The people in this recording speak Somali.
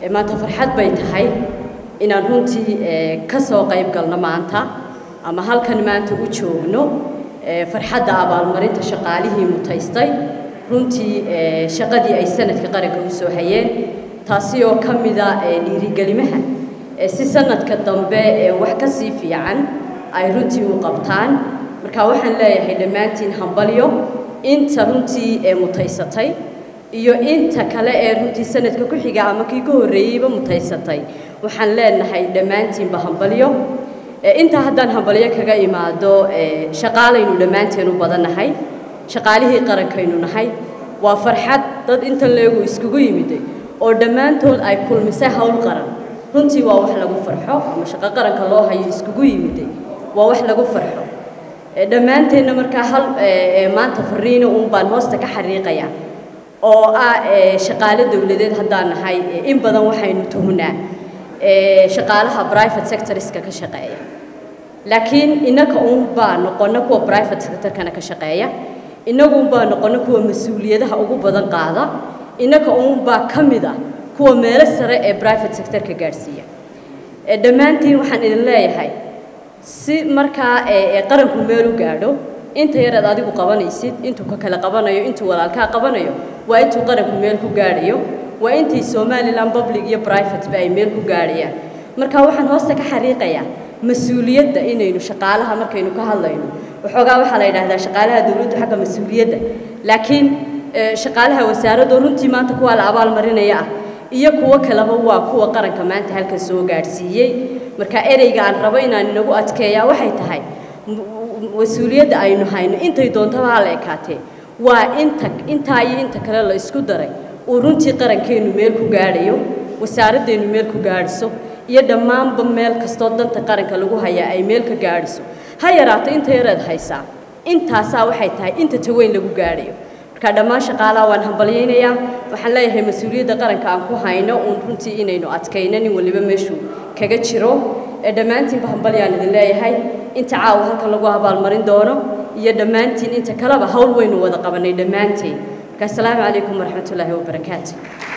maanta farxad bay tahay inaan runtii ka soo qayb galno maanta ama halkan maanta u joogno farxadda abaalmarinta shaqaalihii mutaystay runtii shaqadii ay sanadka qaranka u soo hayeen taasi oo ka mida dhiirigelimaha si sanadka dambe wax ka sii fiican ay runtii u qabtaan marka waxaan leeyahay dhammaantiin hambalyo inta runtii ee mutaysatay iyo inta kale ee runtii sanadka ku xiga ama kii ka horreeyeyba mutaysatay waxaan leenahay dhammaantiinba hambalyo intaa haddaan hambalyo kaga imaado shaqaalaynu dhammaanteen u badannahay shaqaalihii qarankaynu nahay waa farxad dad inta leegu iskugu yimiday oo dhammaantood ay kulmisay howl qaran runtii waa wax lagu farxo ama shaqo qaranka loo hayo iskugu yimiday waa wax lagu farxo dhammaanteenna markaa hal maanta fariina uun baan hoosta ka xariiqaya oo ah shaqaale dowladeed haddaan nahay in badan waxaynu tuhnaa shaqaalaha private sectorska ka shaqeeya laakiin innaka uun baa noqona kuwa private sectorkana ka shaqeeya innagu un baa noqona kuwa mas-uuliyadaha ugu badan qaada innaka uun baa ka mid ah kuwa meelo sare ee private sectorka gaadhsiiya dhammaantiin waxaan idin leeyahay si markaa qaranku meel u gaadho inta yaraad adigu qabanaysid intuu ka kale qabanayo intuu walaalkaa qabanayo waa intuu qaranku meel ku gaadhayo waa intii somalilan public iyo privateba ay meel ku gaadhayaan marka waxaan hoosta ka xariiqayaa mas-uuliyadda inaynu shaqaalaha markaynu ka hadlayno waxoogaa waxaa la yidhaahdaa shaqaalaha dowladdu xagga mas-uuliyadda laakiin shaqaalaha wasaaradoo runtii maanta kuwaa la abaalmarinaya ah iyo kuwo kaleba waa kuwa qaranka maanta halkan soo gaadhsiiyey marka ereyga aan rabo inaan inagu adkeeyaa waxay tahay mas-uuliyadda aynu hayno intay doontaba ha la ekaatee waa inta intaa iyo inta kale la isku daray uu runtii qarankeennu meel ku gaadhayo wasaaradeennu meel ku gaadhiso iyo dhammaanba meel kastoo danta qaranka lagu hayaa ay meel ka gaadhiso ha yaraato inta yareed haysaa intaasaa waxay tahay inta taweyn lagu gaadhayo marka dhammaan shaqaalaha waan hambalyaynayaa waxaan leeyahay mas-uuliyadda qaranka aan ku hayno uun runtii inaynu adkayno nin waliba meeshuu kaga jiro dhammaantiinba hambalyaan idin leeyahay inta caawa halkan lagu abaalmarin doono iyo dhammaantiin inta kaleba hawl waynu wada qabanay dhammaanteen marka assalaamu calaykum waraxmatullaahi wabarakaatu